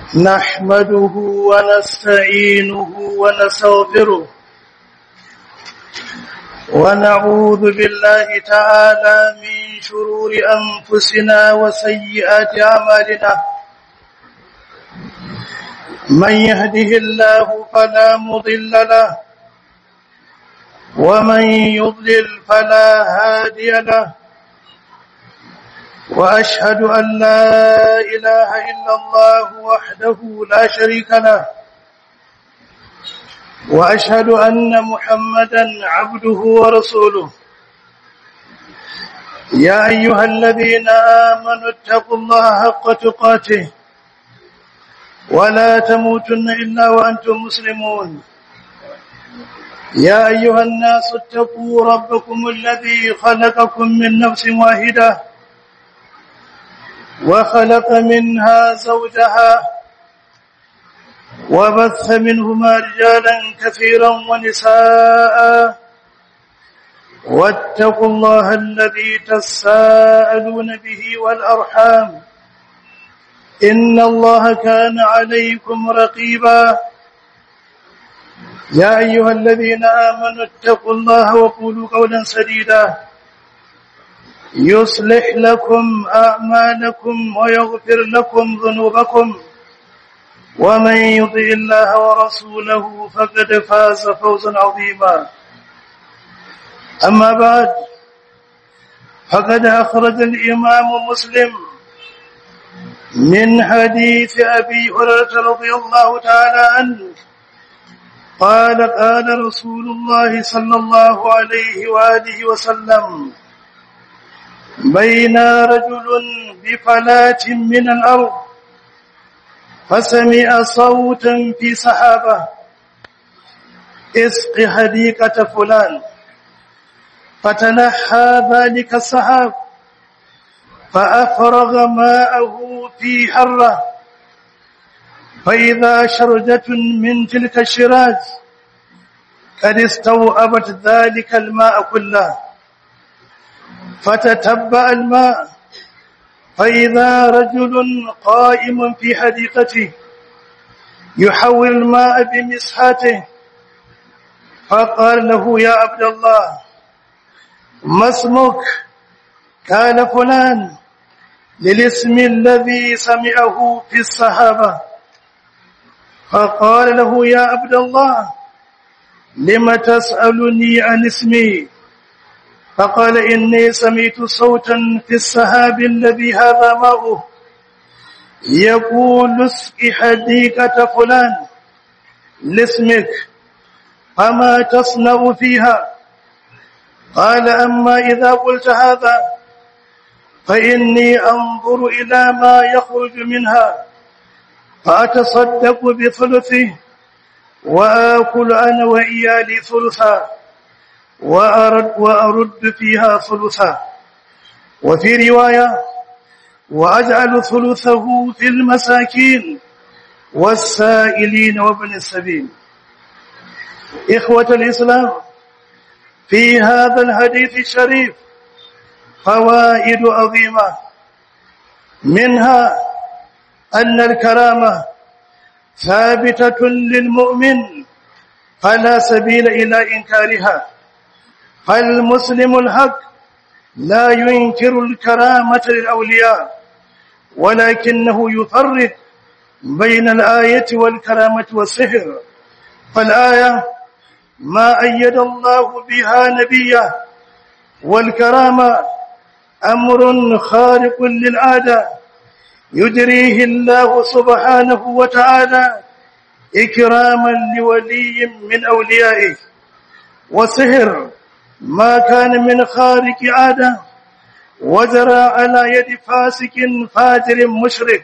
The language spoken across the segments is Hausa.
نحمده ونستعينه ونستغفره ونعوذ بالله تعالى من شرور أنفسنا وسيئات أعمالنا من يهده الله فلا مضل له ومن يضلل فلا هادي له وأشهد أن لا إله إلا الله وحده لا شريك له وأشهد أن محمدا عبده ورسوله يا أيها الذين آمنوا اتقوا الله حق تقاته ولا تموتن إلا وأنتم مسلمون يا أيها الناس اتقوا ربكم الذي خلقكم من نفس واحدة وخلق منها زوجها وبث منهما رجالا كثيرا ونساء واتقوا الله الذي تساءلون به والأرحام إن الله كان عليكم رقيبا يا أيها الذين آمنوا اتقوا الله وقولوا قولا سديدا يصلح لكم أعمالكم ويغفر لكم ذنوبكم ومن يطع الله ورسوله فقد فاز فوزا عظيما أما بعد فقد أخرج الإمام مسلم من حديث أبي هريرة رضي الله تعالى عنه قال قال رسول الله صلى الله عليه وآله وسلم بين رجل بفلاة من الأرض فسمع صوتا في سحابة اسق حديقة فلان فتنحى ذلك السحاب فأفرغ ماءه في حرة فإذا شرجة من تلك الشراج قد استوأبت ذلك الماء كله فتتبع الماء فإذا رجل قائم في حديقته يحول الماء بمسحاته فقال له يا عبد الله ما اسمك قال فلان للاسم الذي سمعه في الصحابة فقال له يا عبد الله لم تسألني عن اسمي فقال إني سمعت صوتا في السحاب الذي هذا ماؤه يقول اسق حديقة فلان لاسمك فما تصنع فيها قال أما إذا قلت هذا فإني أنظر إلى ما يخرج منها فأتصدق بثلثه وآكل أنا وإيالي ثلثا وأرد, وأرد فيها ثلثا وفي رواية وأجعل ثلثه في المساكين والسائلين وابن السبيل إخوة الإسلام في هذا الحديث الشريف فوائد عظيمة منها أن الكرامة ثابتة للمؤمن فلا سبيل إلى إنكارها فالمسلم الحق لا ينكر الكرامة للأولياء ولكنه يفرق بين الآية والكرامة والسحر فالآية ما أيد الله بها نبيه والكرامة أمر خارق للعادة يجريه الله سبحانه وتعالى إكراما لولي من أوليائه وسحر ما كان من خارق عادة وجرى على يد فاسق فاجر مشرك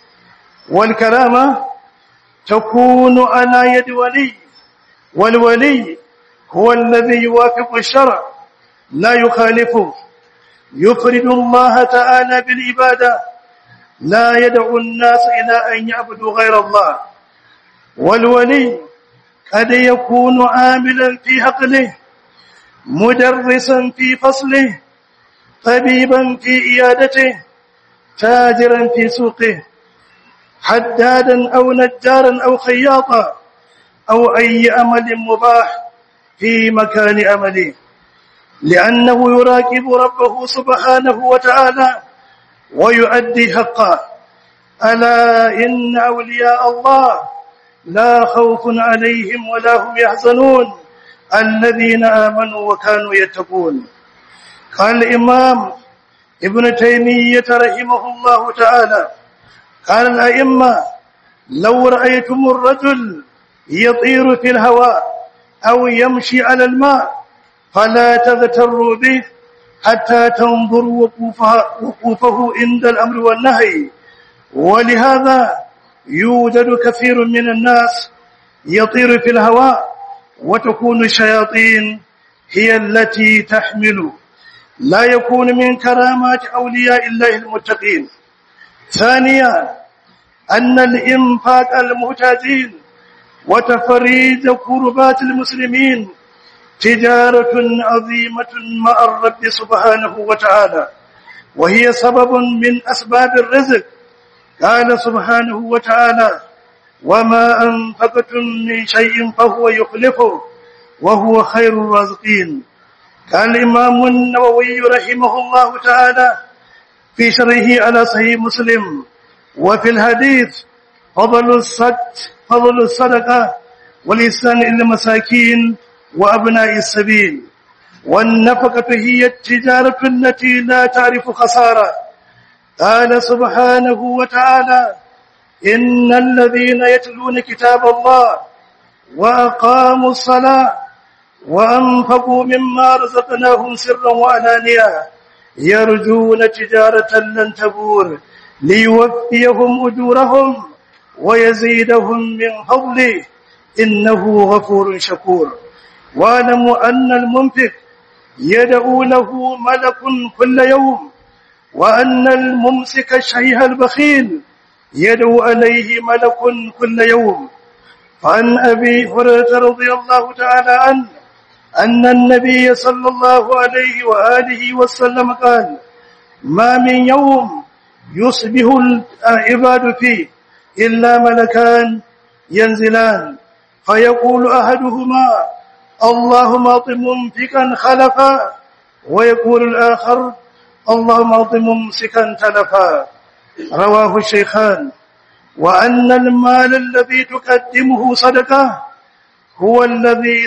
والكرامة تكون على يد ولي والولي هو الذي يوافق الشرع لا يخالفه يفرد الله تعالى بالعبادة لا يدعو الناس إلى أن يعبدوا غير الله والولي قد يكون عاملا في عقله مدرسا في فصله طبيبا في إيادته تاجرا في سوقه حدادا أو نجارا أو خياطا أو أي أمل مباح في مكان أمله لأنه يراقب ربه سبحانه وتعالى ويؤدي حقه ألا إن أولياء الله لا خوف عليهم ولا هم يحزنون الذين آمنوا وكانوا يتقون قال الإمام ابن تيمية رحمه الله تعالى قال الأئمة لو رأيتم الرجل يطير في الهواء أو يمشي على الماء فلا تغتروا به حتى تنظروا وقوفه, وقوفه عند الأمر والنهي ولهذا يوجد كثير من الناس يطير في الهواء وتكون الشياطين هي التي تحمل لا يكون من كرامات أولياء الله المتقين ثانيا أن الإنفاق المحتاجين وتفريج كربات المسلمين تجارة عظيمة مع الرب سبحانه وتعالى وهي سبب من أسباب الرزق قال سبحانه وتعالى وما أنفقتم من شيء فهو يخلفه وهو خير الرازقين قال الإمام النووي رحمه الله تعالى في شرحه على صحيح مسلم وفي الحديث فضل الصدق فضل الصدقة والإحسان إلى المساكين وأبناء السبيل والنفقة هي التجارة التي لا تعرف خسارة قال سبحانه وتعالى إن الذين يتلون كتاب الله وأقاموا الصلاة وأنفقوا مما رزقناهم سرا وعلانية يرجون تجارة لن تبور ليوفيهم أجورهم ويزيدهم من فضله إنه غفور شكور واعلموا أن المنفق يدعو له ملك كل يوم وأن الممسك الشيخ البخيل يدعو عليه ملك كل يوم فعن أبي هريرة رضي الله تعالى عنه أن النبي صلى الله عليه وآله وسلم قال ما من يوم يصبح العباد فيه إلا ملكان ينزلان فيقول أحدهما اللهم أعط ممسكا خلفا ويقول الآخر اللهم أعط ممسكا تلفا رواه الشيخان وأن المال الذي تقدمه صدقة هو الذي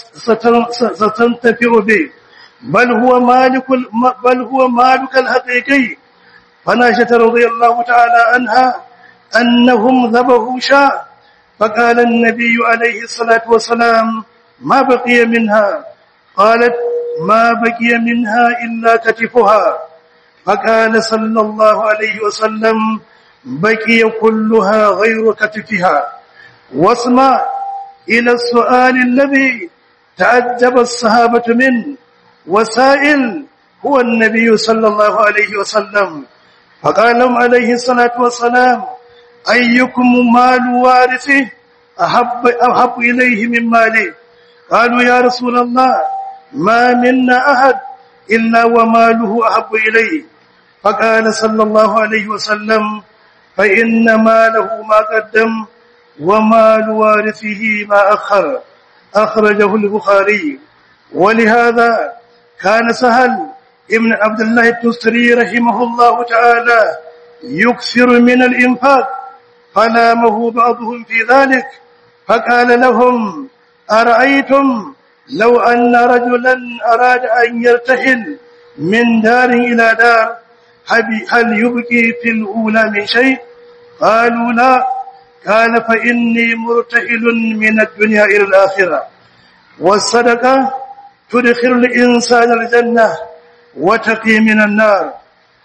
ستنتفع به بل هو مالك بل هو مالك الحقيقي فناشة رضي الله تعالى عنها أنهم ذبحوا شاء فقال النبي عليه الصلاة والسلام ما بقي منها قالت ما بقي منها إلا كتفها فقال صلى الله عليه وسلم بقي كلها غير كتفها واسمع إلى السؤال الذي تعجب الصحابة منه وسائل هو النبي صلى الله عليه وسلم فقال لهم عليه الصلاة والسلام أيكم مال وارثه أحب, أحب إليه من ماله قالوا يا رسول الله ما منا أحد إلا وماله أحب إليه فقال صلى الله عليه وسلم فإن ماله ما قدم ومال وارثه ما أخر أخرجه البخاري ولهذا كان سهل ابن عبد الله التستري رحمه الله تعالى يكثر من الإنفاق فلامه بعضهم في ذلك فقال لهم أرأيتم لو أن رجلا أراد أن يرتحل من دار إلى دار هل يبقي في الأولى من شيء قالوا لا قال فإني مرتحل من الدنيا إلى الآخرة والصدقة تدخل الإنسان الجنة وتقي من النار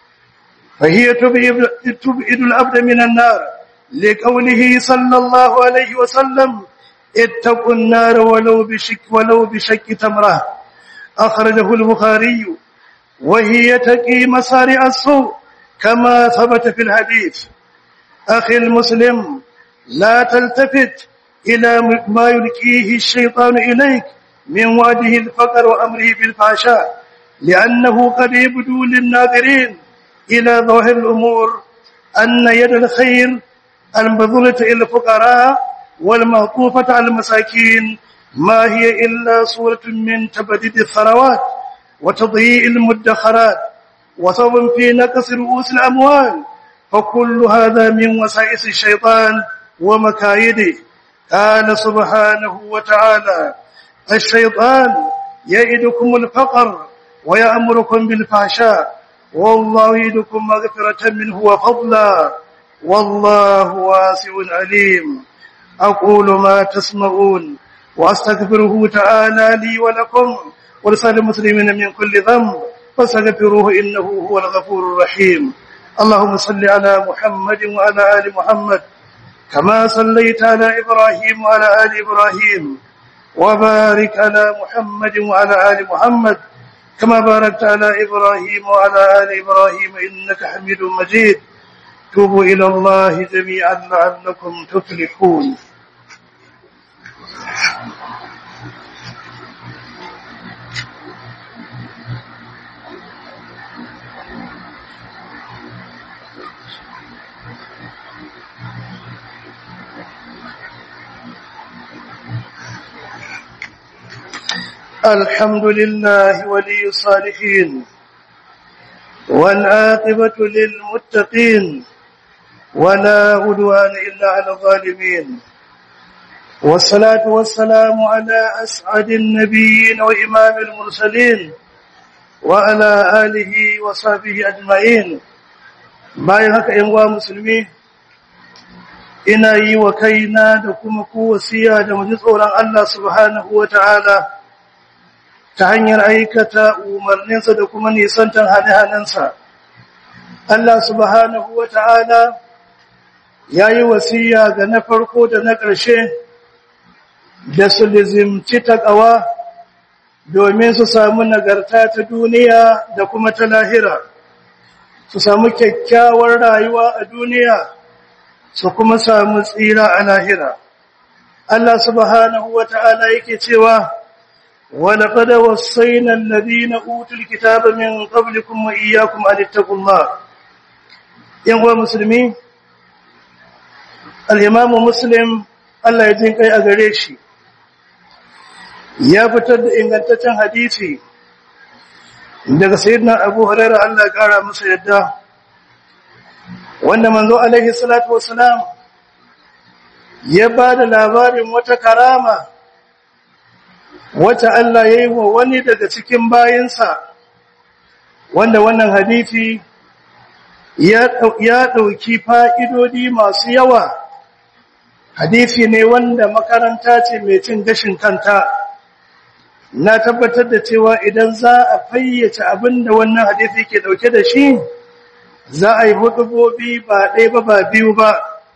فهي تبعد العبد من النار لقوله صلى الله عليه وسلم اتقوا النار ولو بشك ولو بشك تمره أخرجه البخاري وهي تقي مصارع السوء كما ثبت في الحديث أخي المسلم لا تلتفت إلى ما يلقيه الشيطان إليك من وعده الفقر وأمره بالفحشاء لأنه قد يبدو للناظرين إلى ظاهر الأمور أن يد الخير المبذولة إلى الفقراء والمعطوفة على المساكين ما هي إلا صورة من تبديد الثروات وتضييع المدخرات وسبب في نقص رؤوس الأموال فكل هذا من وسائس الشيطان ومكايده قال سبحانه وتعالى الشيطان يئدكم الفقر ويأمركم بالفحشاء والله يدكم مغفرة منه وفضلا والله واسع عليم أقول ما تسمعون وأستغفره تعالى لي ولكم ولسائر المسلمين من كل ذنب فاستغفروه إنه هو الغفور الرحيم اللهم صل على محمد وعلى آل محمد كما صليت على إبراهيم وعلى آل إبراهيم وبارك على محمد وعلى آل محمد كما باركت على إبراهيم وعلى آل إبراهيم إنك حميد مجيد توبوا إلى الله جميعا لعلكم تفلحون الحمد لله ولي الصالحين والعاقبة للمتقين ولا عدوان إلا على الظالمين والصلاة والسلام على أسعد النبيين وإمام المرسلين وعلى آله وصحبه أجمعين bayan haka ‘yan uwa musulmi ina yi wa kaina da kuma ku wasiya da mu ji tsoron Allah subhanahu wa ta'ala ta hanyar aikata umarninsa da kuma nisantar hane-hanensa. Allah subhanahu wa ta'ala ya yi wasiya ga na farko da na ƙarshe da su lizimci taƙawa domin su samu nagarta ta duniya da kuma ta lahira, su samu kyakkyawar rayuwa a duniya, su kuma samu tsira a lahira. Allah subhanahu wa ta'ala yake cewa, ولقد وصينا الذين أوتوا الكتاب من قبلكم وإياكم أن اتقوا الله ينقوى مسلمين الإمام مسلم الله يجين كي أغريشي ya fitar da ingantaccen hadisi daga sayyidina Abu Hurairah Allah ya kara masa yadda wanda manzo alaihi salatu wassalam ya ba da labarin wata karama wata Allah ya yi wa wani daga cikin bayinsa wanda wannan hadisi ya ɗauki fa'idodi masu yawa hadisi ne wanda makaranta ce mai cin gashin kanta na tabbatar da cewa idan za a fayyace abin da wannan hadisi ke ɗauke da shi za a yi hudubobi ba ɗaya ba ba biyu ba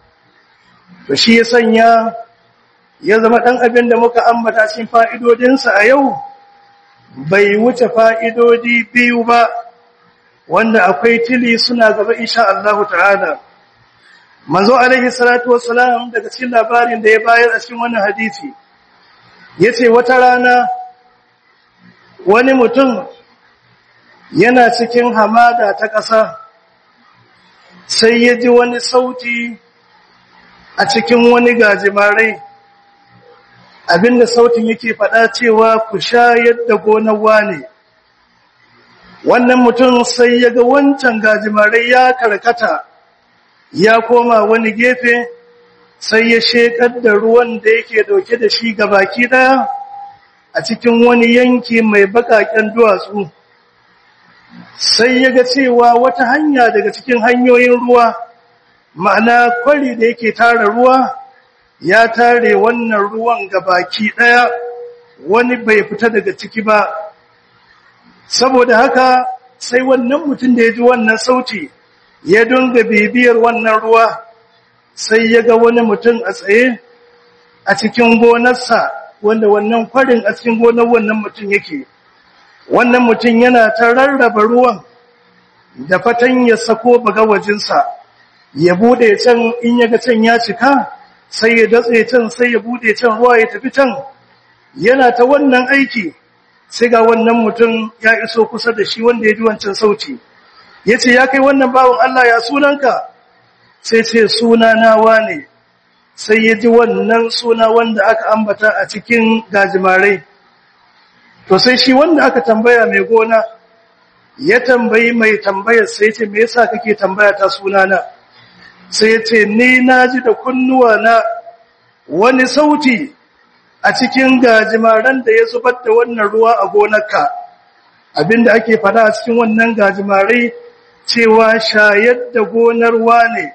to shi ya sanya ya zama ɗan abin da muka ambata cikin fa'idodinsa a yau bai wuce fa'idodi biyu ba wanda akwai tili suna gaba insha Allah ta'ala. Manzo alaihi salatu wassalam daga cikin labarin da ya bayar a cikin wannan hadisi ya ce wata rana wani mutum yana cikin hamada ta ƙasa sai ya ji wani sauti a cikin wani gajimarai abinda sautin yake faɗa cewa ku shayar da gonar wane wannan mutum sai ya ga wancan gajimarai ya karkata ya koma wani gefe sai ya shekar da ruwan da yake dauke da shi ga baki daya a cikin wani yanki mai bakaken duwatsu sai ya ga cewa wata hanya daga cikin hanyoyin ruwa ma'ana kwari da yake tara ruwa ya tare wannan ruwan ga baki daya wani bai fita daga ciki ba saboda haka sai wannan mutum da ya ji wannan sauti ya dunga bibiyar wannan ruwa sai ya ga wani mutum a tsaye a cikin gonarsa wanda wannan kwarin a cikin gonar wannan mutum yake wannan mutum yana ta rarraba ruwan da fatan ya sako bagawajinsa ya bude can in ya ga can ya cika sai ya datse can sai ya bude can ruwa ya tafi can yana ta wannan aiki sai ga wannan mutum ya iso kusa da shi wanda ya ji wancan sauti ya ce ya kai wannan bawan Allah ya sunanka sai ce suna nawa ne sai ya ji wannan suna wanda aka ambata a cikin gajimarai to sai shi wanda aka tambaya mai gona ya tambayi mai tambayar sai ce me yasa kake tambaya ta sunana sai ya ce ni na ji da kunnuwa na wani sauti a cikin gajimaran da ya zubar da wannan ruwa a gonarka abinda ake fada a cikin wannan gajimarai cewa shayar da gonar wane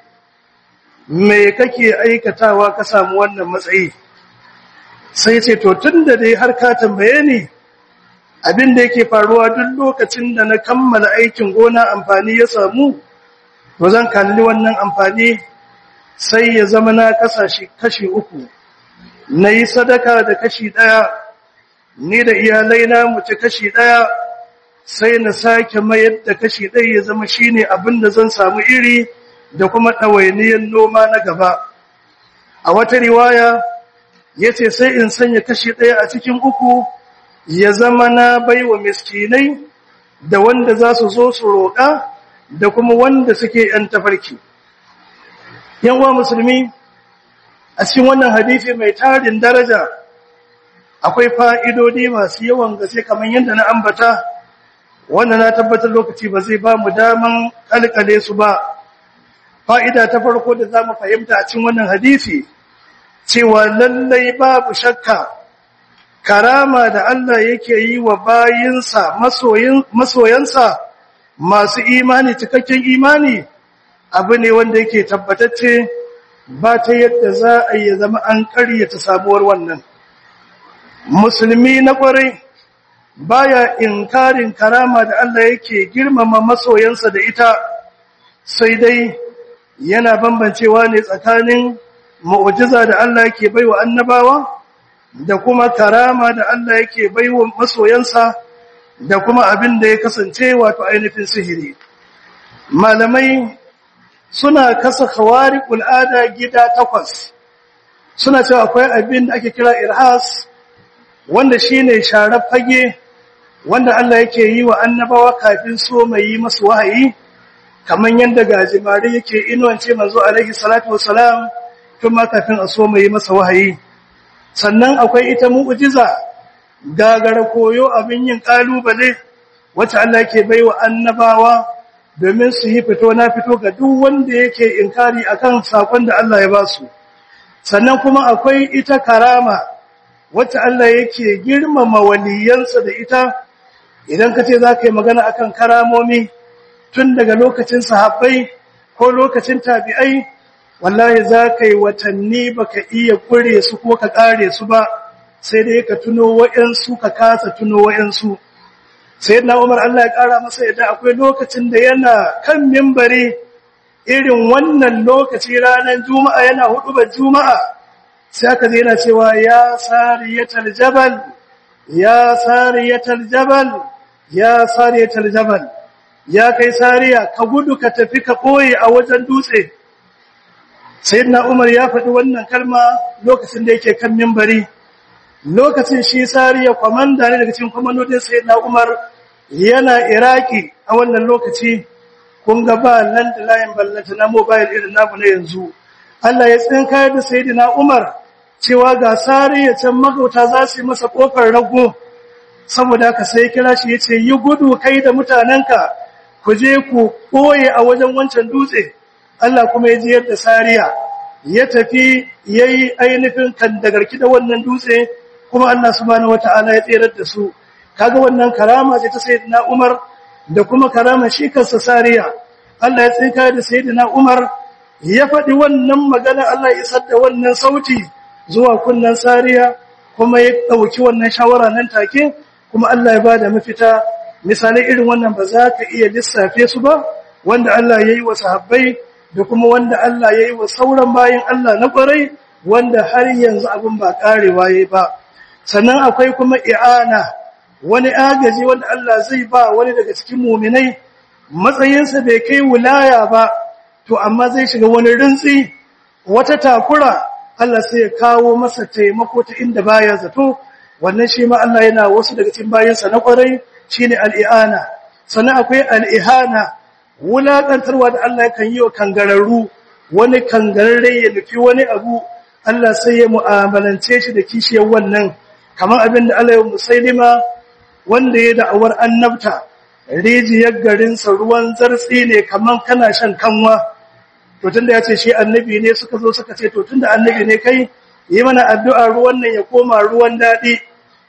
me kake aikatawa ka samu wannan matsayi sai ce to tunda dai har ka tambaye ni abinda yake faruwa duk lokacin da na kammala aikin gona amfani ya samu to zan kalli wannan amfani sai ya zama na kasashe kashi uku na yi sadaka da kashi ɗaya ni da iyalai na mu ci kashi ɗaya sai na sake mayar da kashi ɗaya ya zama shine abin da zan samu iri da kuma ɗawainiyar noma na gaba a wata riwaya ya ce sai in sanya kashi ɗaya a cikin uku ya zama na baiwa miskinai da wanda za su zo su roƙa da kuma wanda suke ‘yan tafarki. ‘Yan uwa musulmi, a cikin wannan hadisi mai tarin daraja akwai fa'idodi masu yawan gaske kamar yadda na ambata, wanda na tabbatar lokaci ba zai ba mu daman kalkale su ba. Fa'ida ta farko da za mu fahimta a cikin wannan hadisi, cewa lallai babu shakka, karama da Allah yake yi wa bayinsa masoyansa masu imani cikakken imani abu ne wanda yake tabbatacce ba ta yadda za a yi zama an karyata sabuwar wannan musulmi na kwarai baya inkarin karama da Allah yake girmama masoyansa da ita sai dai yana bambancewa ne tsakanin mu'jiza da Allah yake baiwa annabawa da kuma karama da Allah yake baiwa masoyansa da kuma abin da ya kasance wato ainihin sihiri malamai suna kasa khawariqul ada gida takwas suna cewa akwai abin da ake kira irhas wanda shine sharar fage wanda Allah yake yi wa annabawa kafin so mai yi masu wahayi kaman yanda gajimare yake inuwance manzo alaihi salatu wassalam kuma kafin a so mai yi masa wahayi sannan akwai ita mu'jiza gagara koyo abin yin kalubale wacce Allah yake baiwa annabawa domin su yi fito na fito ga duk wanda yake inkari akan sakon da Allah ya ba su sannan kuma akwai ita karama wacce Allah yake girmama waliyansa da ita idan ka ce za ka yi magana akan karamomi tun daga lokacin sahabbai ko lokacin tabi'ai wallahi za ka yi watanni baka iya kure su ko ka kare su ba sai dai ka tuno wa'yansu ka kasa tuno wa'yansu sai na umar Allah ya kara masa yadda akwai lokacin da yana kan mimbari irin wannan lokaci ranar juma'a yana hudu ba juma'a sai aka zai yana cewa ya sariyatal jabal ya sariyatal jabal ya sariyatal jabal ya kai sariya ka gudu ka tafi ka ɓoye a wajen dutse sayyidina umar ya faɗi wannan kalma lokacin da yake kan mimbari lokacin shi sariya kwamanda ne daga cikin kwamandodin sayyidina umar yana iraki a wannan lokaci kun ga ba nan da layin ballanta na mobile irin namu na yanzu Allah ya tsinkayar da sayyidina umar cewa ga sariya can magauta za su yi masa kofar rago saboda ka sai kira shi ya ce yi gudu kai da mutanenka ku je ku ɓoye a wajen wancan dutse Allah kuma ya jiyar da sariya ya tafi ya yi ainihin kandagarki da wannan dutse kuma Allah subhanahu wata'ala ya tserar da su kaga wannan karama ce ta sayyidina Umar da kuma karama shi kansa sariya Allah ya tsinka da sayyidina Umar ya faɗi wannan magana Allah ya isar da wannan sauti zuwa kunnan sariya kuma ya ɗauki wannan shawara nan take kuma Allah ya bada mafita misalai irin wannan ba za ka iya lissafe su ba wanda Allah ya yi wa sahabbai da kuma wanda Allah ya yi wa sauran bayan Allah na ƙwarai wanda har yanzu abin ba ƙarewa ya ba sannan akwai kuma i'ana wani agaji wanda Allah zai ba wani daga cikin muminai matsayinsa bai kai wilaya ba to amma zai shiga wani rintsi wata takura Allah sai ya kawo masa taimako ta inda baya zato wannan shi ma Allah yana wasu daga cikin bayansa na ƙwarai shine al'i'ana sannan akwai al'ihana wulaƙantarwa da Allah kan yi wa kangararru wani kangararre ya nufi wani abu Allah sai ya mu'amalance shi da kishiyar wannan kamar abin da Allah ya musailima wanda ya da'awar annabta rijiyar garinsa ruwan zartsi ne kamar kana shan kanwa to tunda ya ce shi annabi ne suka zo suka ce to tunda annabi ne kai yi mana addu'a ruwan nan ya koma ruwan daɗi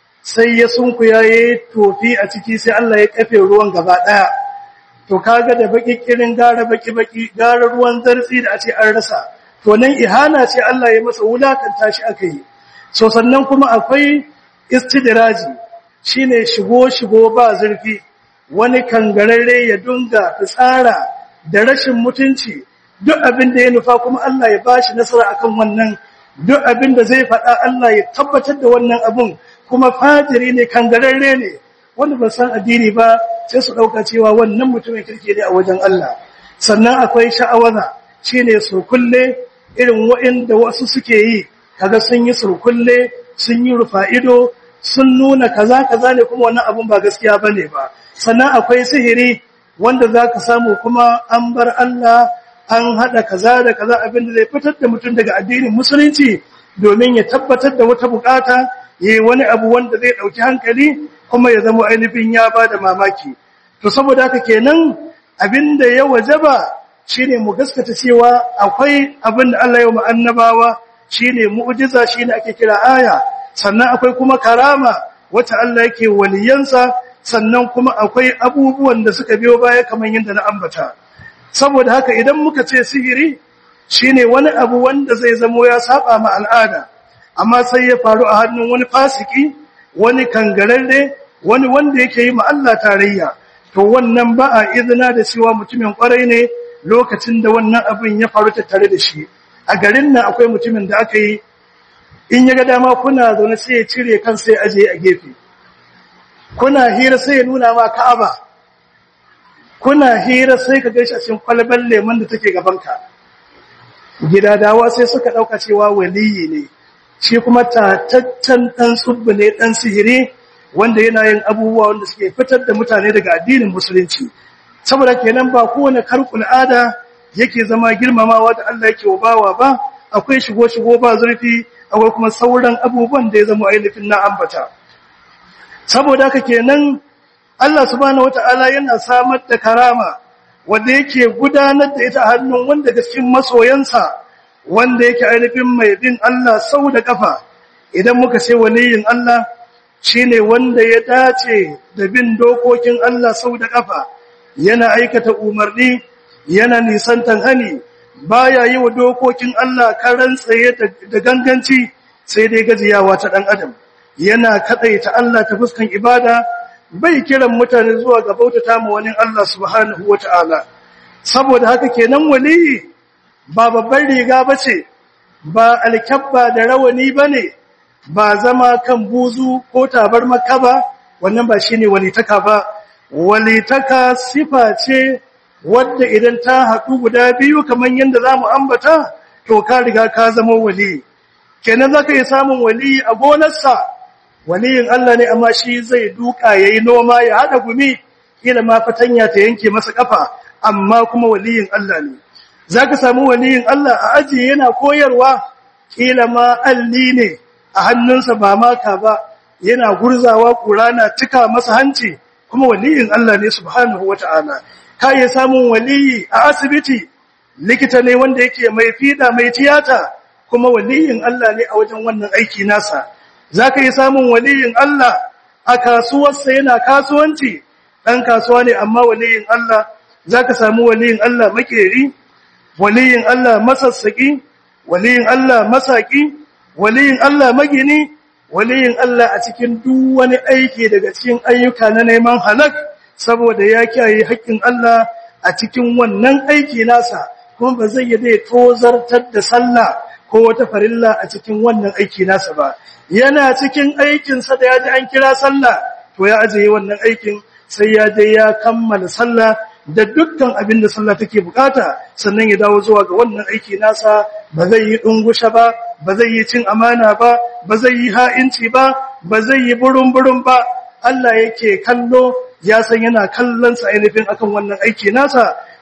sai ya sunkuya ya yi tofi a ciki sai Allah ya kafe ruwan gaba ɗaya to kaga da baki kirin gara baki baki gara ruwan zartsi da a ce an rasa to nan ihana ce Allah ya masa wulakanta shi aka yi so sannan kuma akwai istidraji shine shigo shigo ba zurfi wani kangararre ya dunga fitsara da rashin mutunci duk abin da ya nufa kuma Allah ya bashi nasara akan wannan duk abin da zai faɗa Allah ya tabbatar da wannan abun kuma fajiri ne kangararre ne wanda ba san addini ba sai su ɗauka cewa wannan mutumin kirki ne a wajen Allah sannan akwai sha'awaza shine surkulle irin waɗanda wasu suke yi kaga sun yi surkulle sun yi rufa ido sun nuna kaza kaza ne kuma wannan abun ba gaskiya bane ba sannan akwai sihiri wanda zaka samu kuma an bar Allah an hada kaza da kaza abin da zai fitar da mutum daga addinin musulunci domin ya tabbatar da wata bukata yayi wani abu wanda zai dauki hankali kuma ya zama ainihin ya bada mamaki to saboda haka kenan abinda ya wajaba shine mu gaskata cewa akwai abin da Allah ya mu annabawa shine mu'jiza shine ake kira aya sannan akwai kuma karama wacce Allah yake waliyansa sannan kuma akwai abubuwan da suka biyo baya kamar yadda na ambata saboda haka idan muka ce sihiri shine wani abu wanda zai zamo ya saba ma al'ada amma sai ya faru a hannun wani fasiki wani kangararre wani wanda yake yi ma Allah tarayya to wannan ba a izina da cewa mutumin kwarai ne lokacin da wannan abin ya faru tattare da shi a garin nan akwai mutumin da aka yi in ya ga dama kuna zaune sai ya cire kan sai aje a gefe kuna hira sai ya nuna ma Ka'aba kuna hira sai ka gaishe cikin kwalban lemon da take gabanka gidadawa sai suka dauka cewa waliyi ne shi kuma tataccen dan tsubbu ne dan sihiri wanda yana yin abubuwa wanda suke fitar da mutane daga addinin musulunci saboda kenan ba kowane karkul ada yake zama girmamawa da Allah yake bawa ba akwai shigo shigo ba zurfi akwai kuma sauran abubuwan da ya zama ainihin na ambata saboda haka kenan Allah subhanahu wataala yana samar da karama wanda yake gudanar da ita a hannun wanda da cikin masoyansa wanda yake ainihin mai bin Allah sau da kafa idan muka ce waliyin Allah shine wanda ya dace da bin dokokin Allah sau da kafa yana aikata umarni yana nisantan hani baya yi wa dokokin Allah karan tsaye da ganganci sai dai gajiyawa ta dan adam yana kadaita Allah ta fuskan ibada bai kiran mutane zuwa ga bautata ma wani Allah subhanahu wataala saboda haka kenan waliyi ba babbar riga bace ba alkabba da rawani bane ba zama kan buzu ko tabar makaba wannan ba shine walitaka ba walitaka sifa ce wadda idan ta haɗu guda biyu kamar yadda za mu ambata to ka riga ka zama wali kenan za ka yi samun wali a gonarsa waliyin Allah ne amma shi zai duka ya yi noma ya haɗa gumi kila ma fatanya ta yanke masa ƙafa amma kuma waliyin Allah ne za ka samu waliyin Allah a aji yana koyarwa kila ma alli ne a hannunsa ba maka ba yana gurzawa ƙura na cika masa hanci kuma waliyin Allah ne subhanahu wata'ala ka iya samun waliyi a asibiti likita ne wanda yake mai fida mai tiyata kuma waliyin Allah ne a wajen wannan aiki nasa zaka yi samun waliyin Allah a kasuwarsa yana kasuwanci dan kasuwa ne amma waliyin Allah zaka samu waliyin Allah makeri waliyin Allah masassaki waliyin Allah masaki waliyin Allah magini waliyin Allah a cikin duk wani aiki daga cikin ayyuka na neman halak saboda ya kiyaye haƙƙin Allah a cikin wannan aiki nasa kuma ba zai yi dai tozartar da sallah ko wata farilla a cikin wannan aiki nasa ba yana cikin aikinsa da ya ji an kira sallah to ya ajiye wannan aikin sai ya je ya kammala sallah da dukkan abin da sallah take bukata sannan ya dawo zuwa ga wannan aiki nasa ba zai yi dungusha ba ba zai yi cin amana ba ba zai yi ha'inci ba ba zai yi burun-burun ba Allah yake kallo ya san yana kallon sa ainihin akan wannan aiki nasa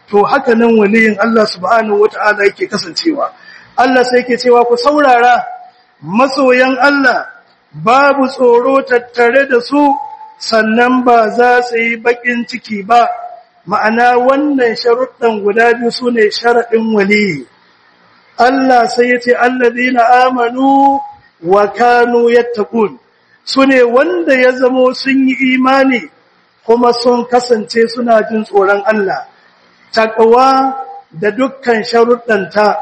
to haka nan waliyin Allah subhanahu wata'ala yake kasancewa Allah sai yake cewa ku saurara masoyan Allah babu tsoro tattare da su sannan ba za su yi bakin ciki ba ma'ana wannan sharuɗan guda biyu su ne sharaɗin waliyi Allah sai ya ce allazina amanu wa kanu yattaqun su ne wanda ya zamo sun yi imani kuma sun kasance suna jin tsoron Allah taqwa da dukkan sharuɗanta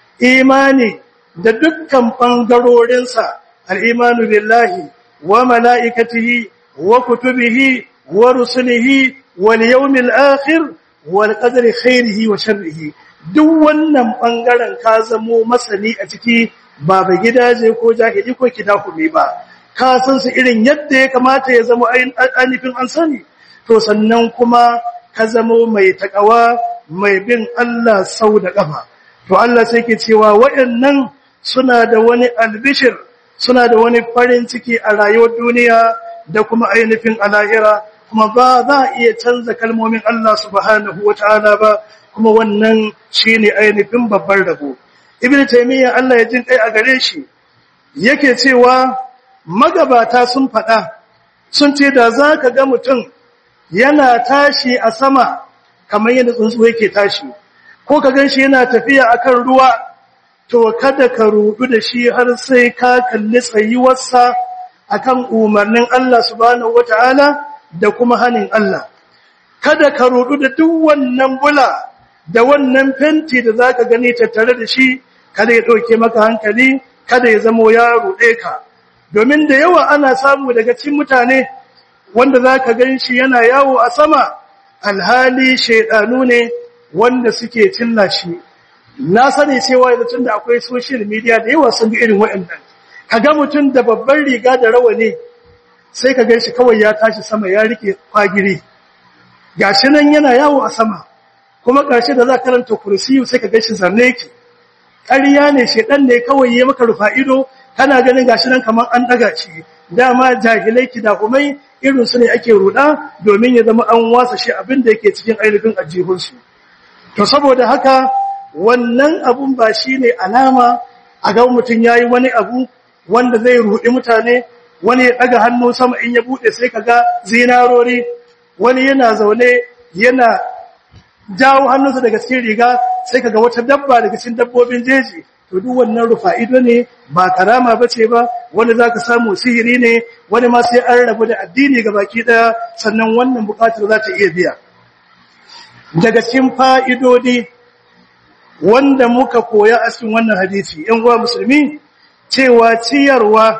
imani da dukkan ɓangarorinsa al'imanu billahi wa mala'ikatihi wa kutubihi wa rusulihi wal yawmil akhir wal qadri khairihi wa sharrihi duk wannan ɓangaren ka zamo masani a ciki ba ba gidaje ko jahili ko kidahumi ba ka san su irin yadda ya kamata ya zama ainihin an sani to sannan kuma ka zamo mai takawa mai bin Allah sau da ƙafa to Allah sai ke cewa waɗannan suna da wani albishir suna da wani farin ciki a rayuwar duniya da kuma ainihin alahira kuma ba za a iya canza kalmomin Allah subhanahu wata'ala ba kuma wannan shine ainihin babban rabo ibn taymiyyah Allah ya jin kai a gare shi yake cewa magabata sun faɗa sun ce da za ka ga mutum yana tashi a sama kamar yadda tsuntsu yake tashi ko ka gan shi yana tafiya akan ruwa to kada ka rudu da shi har sai ka kalli tsayuwarsa akan umarnin Allah subhanahu wataala da kuma hanin Allah kada ka rudu da duk wannan bula da wannan fenti da zaka gani tattare da shi kada ya dauke maka hankali kada ya zamo ya rude ka domin da yawa ana samu daga cikin mutane wanda zaka ganshi yana yawo a sama alhali shedanu ne wanda suke cilla shi na sani cewa yanzu tunda akwai social media da yawa sun ga irin waɗannan kaga mutum da babban riga da rawani sai ka ganshi kawai ya tashi sama ya rike kwagiri gashi nan yana yawo a sama kuma ƙarshe da za karanta kursiyu sai ka ganshi zarne ki ƙarya ne shedan ne kawai ya maka rufa ido kana ganin gashi nan kamar an daga shi dama jahilai kidahumai irin su ne ake ruda domin ya zama an wasa shi abin da yake cikin ainihin ajihunsu to saboda haka wannan abun ba shine alama a ga mutum yayi wani abu wanda zai rudi mutane wani ya daga hannu sama in ya bude sai kaga zinarori wani yana zaune yana jawo hannunsa daga cikin riga sai kaga wata dabba daga cikin dabbobin jeji to duk wannan rufa ido ne ba karama bace ba wani zaka samu sihiri ne wani ma sai an rabu da addini baki daya sannan wannan bukatar za ta iya biya daga cikin fa'idodi wanda muka koya a cikin wannan hadisi ‘yan uwa musulmi cewa ciyarwa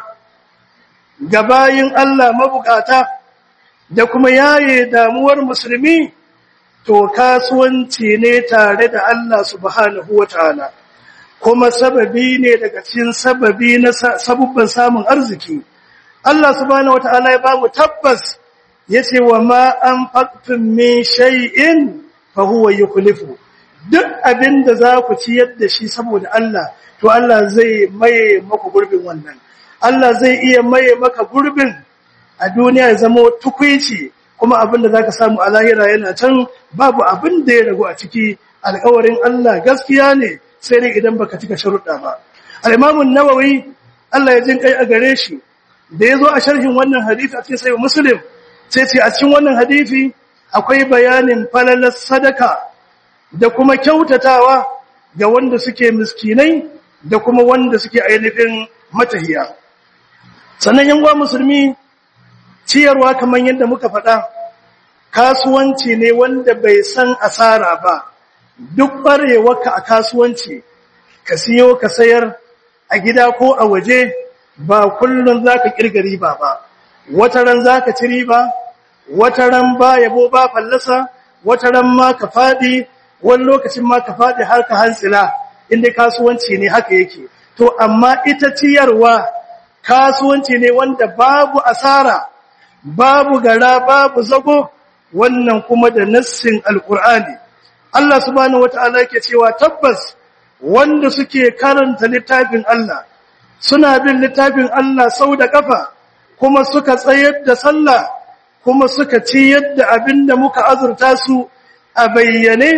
ga bayin Allah mabukata da kuma yaye damuwar musulmi to kasuwanci ne tare da Allah subhanahu wa ta'ala kuma sababi ne daga cikin sababi na sabubban samun arziki Allah subhanahu wa ta'ala ya ba mu tabbas ya ce wa ma an faktun min shay'in fa huwa yukhlifu duk abin da za ku ciyar da shi saboda Allah to Allah zai maye maka gurbin wannan Allah zai iya maye maka gurbin a duniya ya zama tukwici kuma abin da zaka samu a lahira yana can babu abin da ya ragu a ciki alƙawarin Allah gaskiya ne sai dai idan baka cika sharuɗa ba al-Imam an-Nawawi Allah ya jin kai a gare shi da yazo a sharhin wannan hadisi a cikin sahih Muslim sai ce a cikin wannan hadisi akwai bayanin falalar sadaka da kuma kyautatawa ga wanda suke miskinai da kuma wanda suke ainihin matahiya sannan yan musulmi ciyarwa kamar yadda muka faɗa kasuwanci ne wanda bai san asara ba duk ɓarewarka a kasuwanci ka siyo ka sayar a gida ko a waje ba kullum za ka ƙirga riba ba wata ran za ka ci riba wata ran ba yabo ba fallasa wata ran ma ka faɗi wani lokacin ma ka faɗi har ka hantsila inda kasuwanci ne haka yake to amma ita ciyarwa kasuwanci ne wanda babu asara babu gara babu zago wannan kuma da nassin alkur'ani Allah subhanahu wata'ala yake cewa tabbas wanda suke karanta littafin Allah suna bin littafin Allah sau da kafa kuma suka tsayar da sallah kuma suka ci yadda abinda muka azurta su a bayyane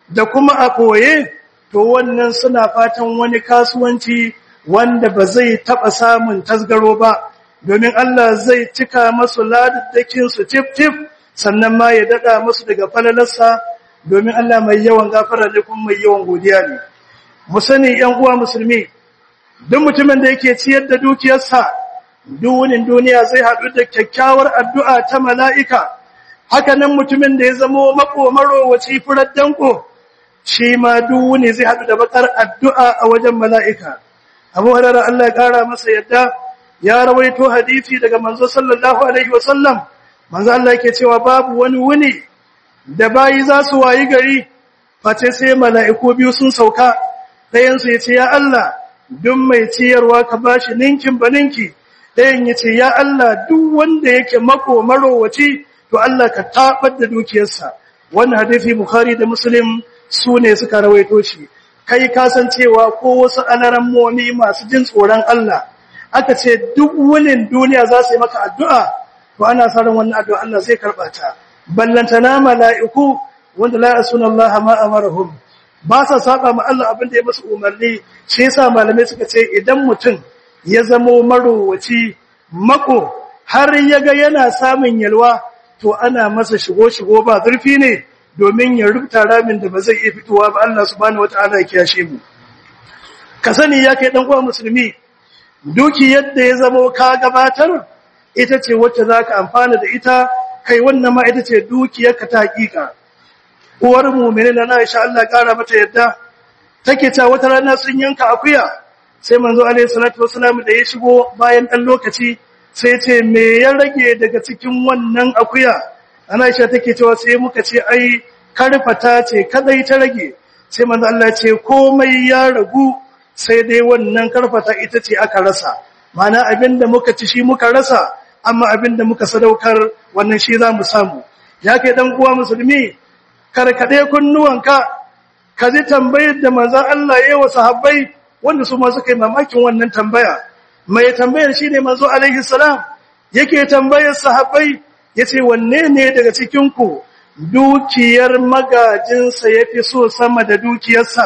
da kuma a ɓoye to wannan suna fatan wani kasuwanci wanda ba zai taɓa samun tasgaro ba domin Allah zai cika masu ladaddakinsu tif-tif sannan ma ya daɗa masu daga falalarsa domin Allah mai yawan gafara ne kuma mai yawan godiya ne. Mu sani ‘yan uwa musulmi, duk mutumin da yake ciyar da dukiyarsa, duwunin duniya zai haɗu da kyakkyawar addu'a ta mala'ika, haka nan mutumin da ya zamo mako marowaci furar danko, shi ma duwuni zai haɗu da bakar addu'a a wajen mala'ika. Abu Hurairah Allah ya ƙara masa yadda ya rawaito hadisi daga manzo sallallahu alaihi wasallam manzo Allah yake cewa babu wani wuni da bayi za su wayi gari face sai mala'iku biyu sun sauka ɗayan su yace ya Allah duk mai ciyarwa ka bashi ninkin baninki ɗayan yace ya Allah duk wanda yake mako marowaci to Allah ka tabar da dukiyarsa wannan hadisi Bukhari da Muslim su ne suka rawaito shi kai kasancewa ko wasu alarammomi masu jin tsoron Allah aka ce duk wunin duniya za su yi maka addu'a to ana sa ran wannan addu'a Allah zai karɓa ta ballantana mala'iku wanda la yasuna Allah ma amarahum ba sa saba ma Allah abin da ya musu umarni shi yasa malamai suka ce idan mutum ya zamo marowaci mako har ya ga yana samun yalwa to ana masa shigo shigo ba zurfi ne domin ya rubuta ramin da ba zai iya fitowa ba Allah subhanahu wataala ya kiyashe mu ka sani ya kai dan uwa musulmi duki yadda ya zamo ka gabatar ita ce wacce zaka amfana da ita kai wannan ma ita ce dukiyarka ta hakika uwar mu'minin na Aisha Allah kara mata yadda take ta wata rana sun yanka akuya sai manzo alaihi salatu wasalam da ya shigo bayan dan lokaci sai ce me ya rage daga cikin wannan akuya Aisha take cewa sai muka ce ai karfata ce kadai ta rage sai manzo Allah ce komai ya ragu sai dai wannan karfata ita ce aka rasa mana abinda muka ci shi muka rasa amma abinda muka sadaukar wannan shi zamu samu ya kai dan uwa musulmi karkade kunnuwanka ka ji tambayar da manzon Allah yayi wa sahabbai wanda su ma suka yi mamakin wannan tambaya mai tambayar shine manzo alaihi salam yake tambayar sahabbai yace wanne ne daga cikin ku dukiyar magajinsa yafi so sama da dukiyarsa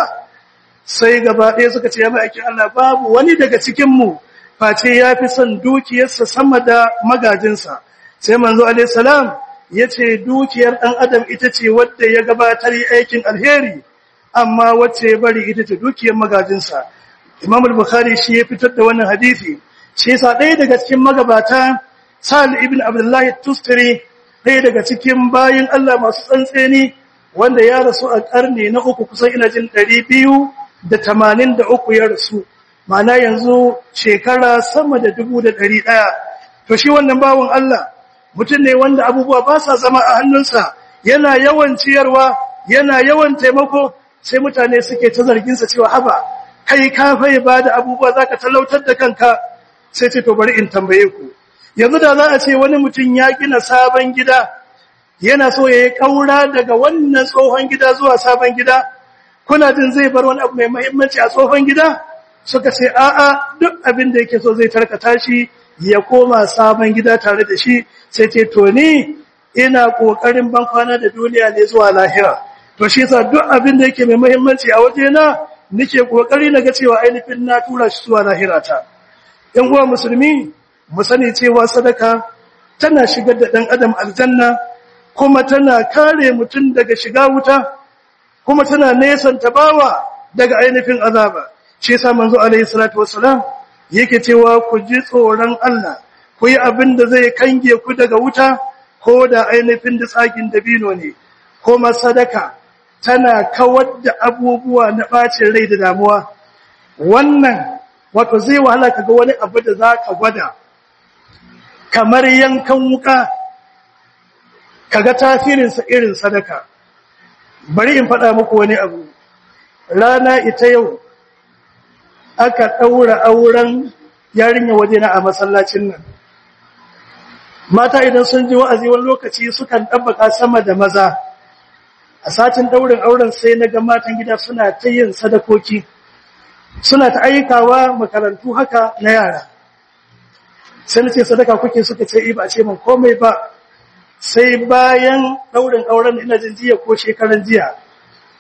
sai gaba ɗaya suka ce ya ma'aikin Allah babu wani daga cikinmu face ya fi son dukiyarsa sama da magajinsa sai manzo alaihissalam ya ce dukiyar ɗan adam ita ce wadda ya gabatar aikin alheri amma wacce ya bari ita ce dukiyar magajinsa imam al-bukhari shi ya fitar da wannan hadisi shi yasa ɗaya daga cikin magabata sa'al ibn abdullahi tustari ɗaya daga cikin bayin Allah masu tsantseni wanda ya rasu a ƙarni na uku kusan ina jin ɗari biyu da tamanin da uku ya rasu mana yanzu shekara sama da dubu da ɗari ɗaya to shi wannan bawan Allah mutum ne wanda abubuwa ba sa zama a hannunsa yana yawan ciyarwa yana yawan taimako sai mutane suke ta zarginsa cewa haba kai ka fai ba da abubuwa za ka talautar da kanka sai ce to bari in tambaye ku yanzu da za a ce wani mutum ya gina sabon gida yana so ya yi ƙaura daga wannan tsohon gida zuwa sabon gida kuna jin zai bar wani abu mai mahimmanci a tsohon gida suka ce a'a duk abin da yake so zai tarkata shi ya koma sabon gida tare da shi sai ce to ni ina kokarin ban kwana da duniya ne zuwa lahira to shi yasa duk abin da yake mai mahimmanci a waje na nake kokari na ga cewa ainihin na tura shi zuwa lahira ta yan uwa musulmi mu sani cewa sadaka tana shigar da dan adam aljanna kuma tana kare mutum daga shiga wuta kuma tana nesanta bawa daga ainihin azaba shi yasa manzo alaihi salatu wassalam yake cewa ku ji tsoron Allah ku yi abin da zai kange ku daga wuta ko da ainihin da tsakin dabino ne kuma sadaka tana kawar da abubuwa na bacin rai da damuwa wannan wato zai wahala kaga wani abu da zaka gwada kamar yankan wuka kaga tasirinsa irin sadaka bari in faɗa muku wani abu rana ita yau aka ɗaura auren yarinya wajena a masallacin nan mata idan sun ji wa'azi wani lokaci sukan ɗabbaka sama da maza a satin ɗaurin auren sai na ga matan gida suna ta yin sadakoki suna ta aikawa makarantu haka na yara sai na ce sadaka kuke suka ce ba a ce min komai ba sai bayan ɗaurin auren ina jin jiya ko shekaran jiya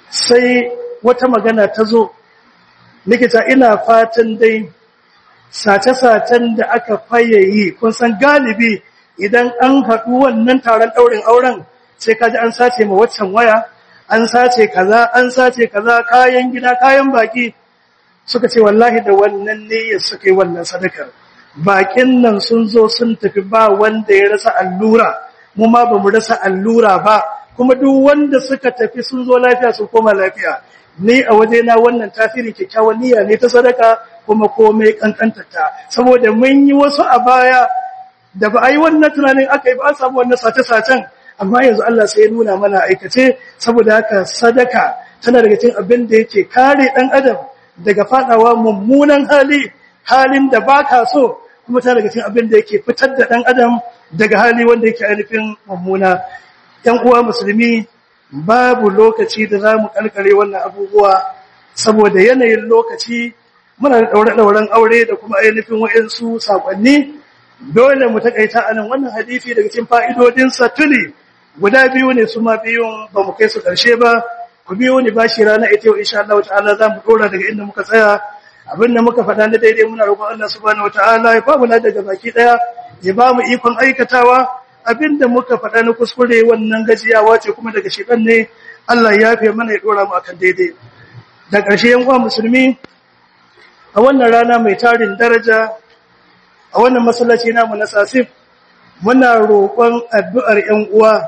sai wata magana ta zo likita ina fatan dai sace-sacen da aka faye yi kun san galibi idan an haɗu wannan taron ɗaurin auren sai kaji an sace ma waccan waya an sace kaza an sace kaza kayan gida kayan baki suka ce wallahi da wannan niyyar suka yi wannan sadakar bakin nan sun zo sun tafi ba wanda ya rasa allura mu ma ba mu rasa allura ba kuma duk wanda suka tafi sun zo lafiya su koma lafiya ni a wajena wannan tasiri kyakkyawan niyya ne ta sadaka kuma komai kankantata saboda mun yi wasu a baya da ba a yi wannan tunanin aka yi ba an samu wannan sace-sacen amma yanzu Allah sai ya nuna mana aikace saboda haka sadaka tana daga cikin abin da yake kare dan adam daga fadawa mummunan hali halin da baka so kuma tana daga cikin abin da yake fitar da dan adam daga hali wanda yake ainihin mummuna yan uwa musulmi babu lokaci da zamu kalkare wannan abubuwa saboda yanayin lokaci muna da daure-dauren aure da kuma ainihin wayansu sakonni dole mu takaita anan wannan hadisi daga cikin fa'idodin sa tuli guda biyu ne su ma biyun ba mu kai su karshe ba ku biyo ni bashi rana ita yau insha Allah ta'ala za mu dora daga inda muka tsaya abin da muka faɗa na daidai muna roƙon Allah subhanahu wataala ya ba mu daga baki daya ya ba mu ikon aikatawa abin da muka faɗa na kuskure wannan gajiyawa ce kuma daga shedan ne Allah ya yafe mana ya dora mu akan daidai da ƙarshe yan uwa musulmi a wannan rana mai tarin daraja a wannan masallaci namu na Sasif muna roƙon addu'ar ƴan uwa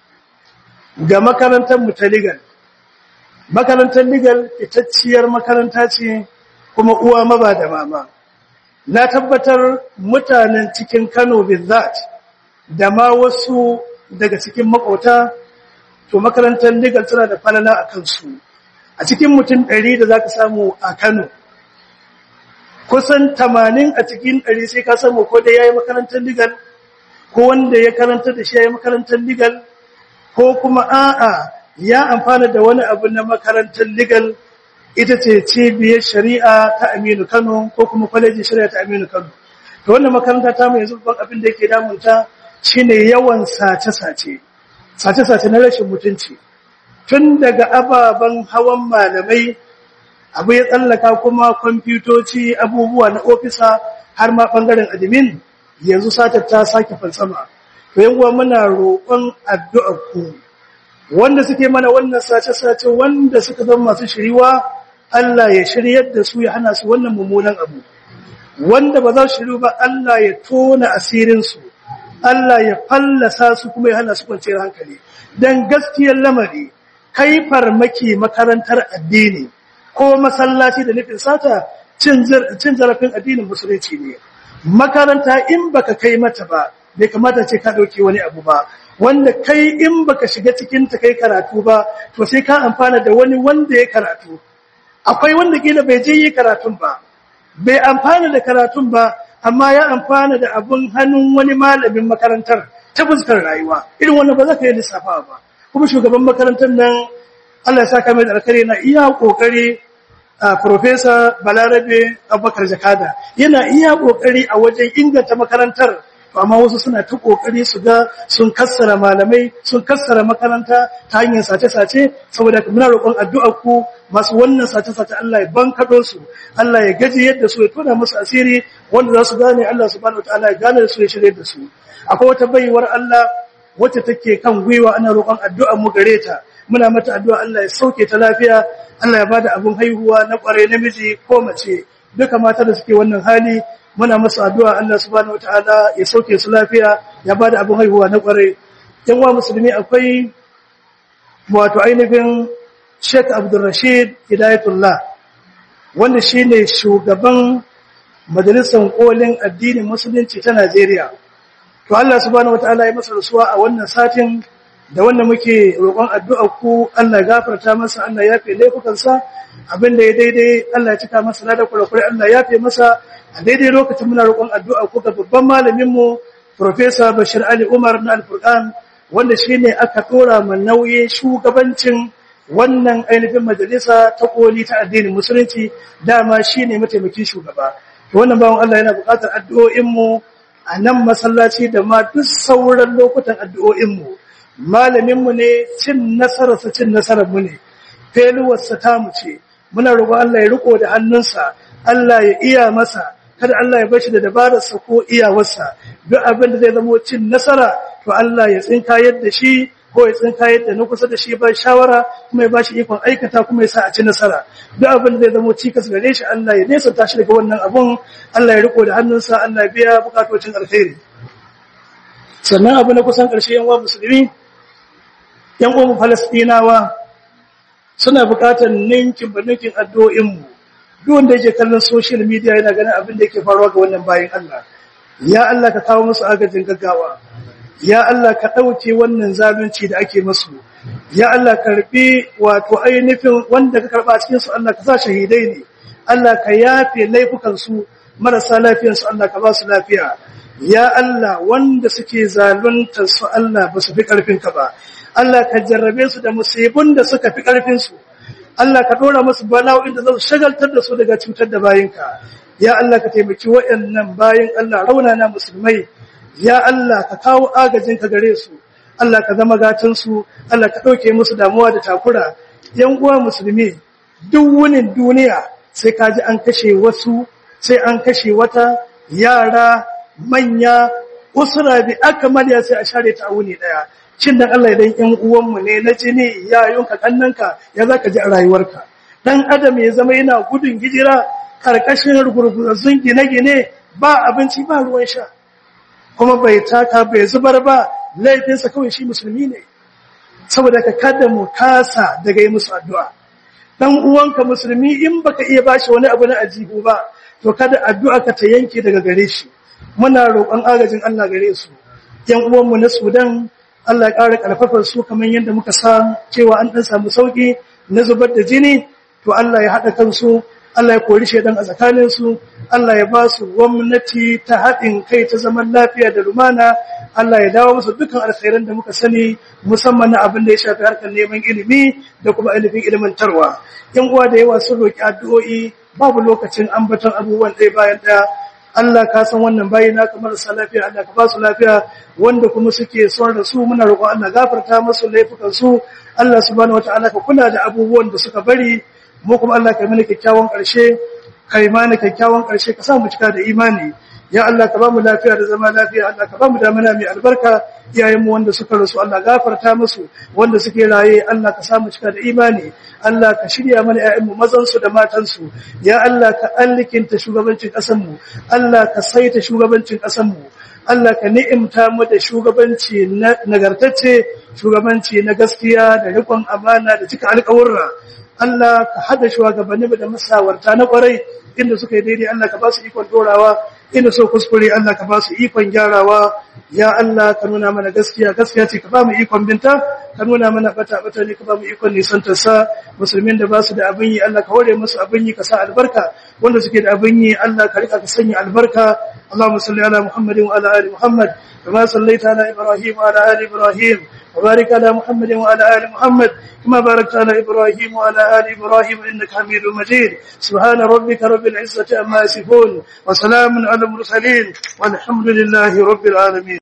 ga makarantar mu ta Legal makarantar Legal fitacciyar makaranta ce kuma uwa maba da mama na tabbatar mutanen cikin Kano bizzat da ma wasu daga cikin makota to makarantar Legal tana da falala a kansu a cikin mutum 100 da zaka samu a Kano kusan 80 a cikin 100 sai ka samu ko da yayi makarantar Legal ko wanda ya karanta da shi yayi makarantar Legal ko kuma a'a ya amfana da wani abu na makarantar legal ita ce cibiyar shari'a ta Aminu Kano ko kuma kwalejin shari'a ta Aminu Kano to wannan makaranta ta mu yanzu babban abin da yake damunta shine yawan sace-sace sace-sace na rashin mutunci tun daga ababen hawan malamai abu ya tsallaka kuma kwamfutoci abubuwa na ofisa har ma bangaren admin yanzu satar ta sake falsama to yan uwa muna roƙon addu'ar ku wanda suke mana wannan sace-sace wanda suka zama masu shiriwa Allah ya shiryar da su ya hana su wannan mummunan abu wanda ba za su shiru ba Allah ya tona asirinsu Allah ya fallasa su kuma ya hana su kwanciyar hankali dan gaskiyar lamari kai farmaki makarantar addini ko masallaci da nufin sata cin zarafin addinin musulunci ne makaranta in baka kai mata ba bai kamata ce ka dauke wani abu ba wanda kai in baka shiga cikin ta kai karatu ba to sai ka amfana da wani wanda ya karatu akwai wanda kila bai je yi karatun ba bai amfana da karatun ba amma ya amfana da abun hannun wani malamin makarantar ta fuskar rayuwa irin wannan ba za ka yi lissafa ba kuma shugaban makarantar nan Allah ya saka mai da alkhairi na iya kokari a professor Balarabe Abubakar Jakada yana iya kokari a wajen inganta makarantar amma wasu suna ta kokari su ga sun kassara malamai sun kassara makaranta ta hanyar sace-sace saboda muna roƙon addu'ar ku masu wannan sace-sace Allah ya bankado su Allah ya gaji yadda su ya tona musu asiri wanda za su gane Allah subhanahu wataala ya gane su ya shirye da su akwai wata baiwar Allah wacce take kan gwiwa ana roƙon addu'ar mu gare ta muna mata addu'a Allah ya sauke ta lafiya Allah ya bada abun haihuwa na ƙware namiji ko mace duka mata da suke wannan hali muna masu addu'a Allah subhanahu wataala ya sauke su lafiya ya bada abin haihuwa na kware yan wa musulmi akwai wato ainihin Sheikh Abdul Rashid Hidayatullah wanda shine shugaban majalisar kolin addinin musulunci ta Najeriya to Allah subhanahu wataala ya masa rasuwa a wannan satin da wanda muke roƙon addu'a ku Allah ya gafarta masa Allah ya fi laifukansa abinda ya daidai Allah ya cika masa da kurakurai Allah ya fi masa a daidai lokacin muna roƙon addu'a ko ga babban malaminmu Professor Bashir Ali Umar na Al-Furqan wanda shine aka dora ma nauyin shugabancin wannan ainihin majalisa ta koli ta addinin musulunci dama shine mataimakin shugaba to wannan bawon Allah yana buƙatar addu'o'in mu a nan masallaci da ma duk sauran lokutan addu'o'in mu malamin mu ne cin nasarar sa cin nasarar mu ne feluwarsa ta mu ce muna roƙon Allah ya riko da hannunsa Allah ya iya masa kada Allah ya bashi da dabararsa ko iyawarsa duk abin da zai zama cin nasara to Allah ya tsinka yadda shi ko ya tsinka yadda na kusa da shi ba shawara kuma ya bashi ikon aikata kuma ya sa a ci nasara duk abin da zai zama cikas gare shi Allah ya nesa tashi daga wannan abun Allah ya riko da hannunsa Allah ya biya bukatocin alkhairi sannan abu na kusan ƙarshe yan uwa musulmi yan uwan falastinawa suna buƙatar ninkin ba ninkin addu'o'inmu duk wanda yake kallon social media yana ganin abin da yake faruwa ga wannan bayan Allah ya Allah ka kawo musu agajin gaggawa ya Allah ka ɗauke wannan zalunci da ake masu ya Allah karbi wato ainihin wanda ka karba cikin su Allah ka sa shahidai ne Allah ka yafe laifukan su marasa lafiyar su Allah ka ba su lafiya ya Allah wanda suke zaluntar su Allah ba su fi karfin ka ba Allah ka jarrabe su da musibun da suka fi karfin su Allah ka dora musu bala'o'in da za su shagaltar da su daga cutar da bayinka ya Allah ka taimaki waɗannan bayin Allah raunana musulmai ya Allah ka kawo agajin ka gare su Allah ka zama gatan su Allah ka dauke musu damuwa da takura yan uwa musulmi duk wunin duniya sai ka ji an kashe wasu sai an kashe wata yara manya usra bi akmaliya sai a share ta wuni daya shin dan Allah idan ƴan uwanmu ne na jini yayunka kannanka ya zaka ji a rayuwarka dan adam ya zama yana gudun hijira karkashin rugurgurzun gine-gine ba abinci ba ruwan sha kuma bai taka bai zubar ba laifinsa kawai shi musulmi ne saboda ka kada mu kasa daga yi musu addu'a dan uwanka musulmi in baka iya bashi wani abu na ajibu ba to kada addu'a ka ta yanke daga gare shi muna roƙon agajin Allah gare su yan uwanmu na Sudan Allah ya ƙara ƙarfafar su kamar yadda muka sa cewa an ɗan samu sauƙi na zubar da jini to Allah ya haɗa kansu Allah ya kori shaidan a tsakaninsu Allah ya ba su gwamnati ta haɗin kai ta zaman lafiya da lumana Allah ya dawo musu dukkan alkhairan da muka sani musamman na abin da ya shafi harkar neman ilimi da kuma ilimin ilimantarwa yan uwa da yawa sun roki addu'o'i babu lokacin ambaton abubuwan ɗaya bayan ɗaya Allah ka san wannan bayi na kamar sa lafiya Allah ka ba su lafiya wanda kuma suke son da su muna roƙon Allah gafarta musu laifukan su Allah subhanahu wataala ka kula da abubuwan da suka bari mu kuma Allah ka mana kyakkyawan ƙarshe kai mana kyakkyawan ƙarshe ka sa mu cika da imani ya Allah ka ba mu lafiya da zama lafiya Allah ka ba mu damana mai albarka iyayen mu wanda suka rasu Allah gafarta musu wanda suke raye Allah ka sa mu cika da imani Allah ka shirya mana ƴaƴan mu mazan su da matan su ya Allah ka allikinta shugabancin ƙasar mu Allah ka saita shugabancin ƙasar mu Allah ka ni'imta mu da shugabanci nagartacce shugabanci na gaskiya da riƙon amana da cika alƙawurra Allah ka hada shugabanni da masawarta na kwarai inda suka yi daidai Allah ka ba su ikon dorawa inda so kuskure Allah ka ba su ikon gyarawa ya Allah ka nuna mana gaskiya gaskiya ce ka ba mu ikon binta ka nuna mana bata bata ne ka ba mu ikon nisantar sa musulmin da ba su da abin yi Allah ka hore musu abin yi ka sa albarka wanda suke da abin yi Allah ka rika ka sanya albarka Allahumma salli ala Muhammadin wa ala ali Muhammad kama sallaita ala Ibrahim wa ala ali Ibrahim وبارك على محمد وعلى آل محمد كما باركت على إبراهيم وعلى آل إبراهيم إنك حميد مجيد سبحان ربك رب العزة أما يصفون وسلام على المرسلين والحمد لله رب العالمين